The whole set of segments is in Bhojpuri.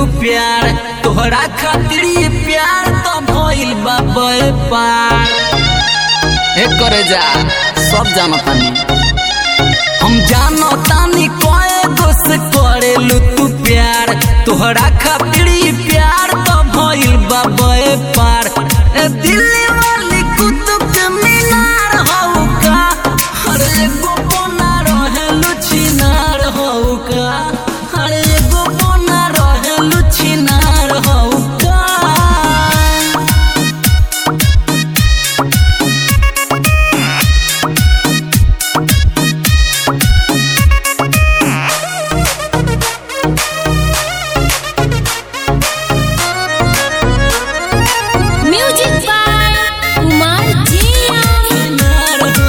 तू प्यार तोहरा खातिर ये प्यार तो भइल बा पार हे करे जा सब जानतानी हम जानतानी कोए दोस्त करेलू तू प्यार तोहरा खातिर ये प्यार तो भइल बा पार ए दिल्ली वाली कुतुब के मीनार हौ का हर एगो बना रहे लुचिनार हौ का हर एगो बना रहे लुचिनार हौ का म्यूजिक बाय कुमार जिया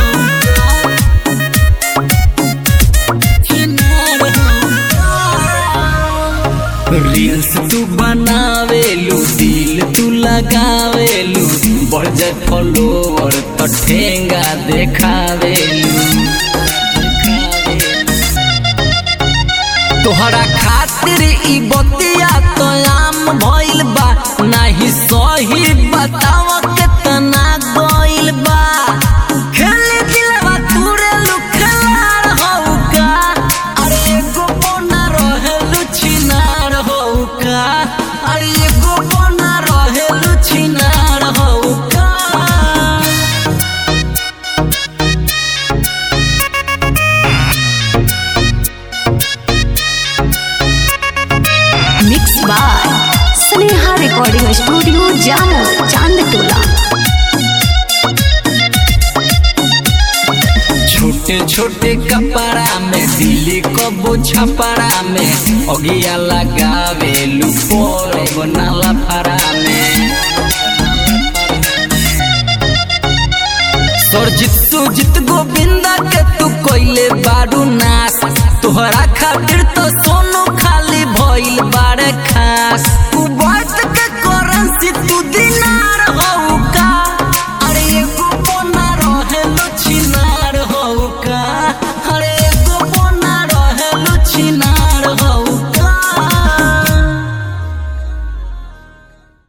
रील्स तू बनावेलू दिल तू लगावेलू बढ़ जाए फॉलोवर तो ठेंगा देखावेलू तोहरा खातिर ई बतिया तो आम भइल बा नाही सही बताव केतना गइल बा खेली दिलवा तुरे लुखलार हौ का अरे एगो बोना रहे लुछिनार हौ का अरे एगो बोना रहे लुछिनार हौ का mix by Sneha recording studio Jamo Chandtola छोटे छोटे कपड़ा में दिल्ली कबो छपरा में अगिया लगावे लुपोरे बनाला फरा में सरजित सुजित गोविंदा के तू कोइले बारू नास तोहरा खातिर तो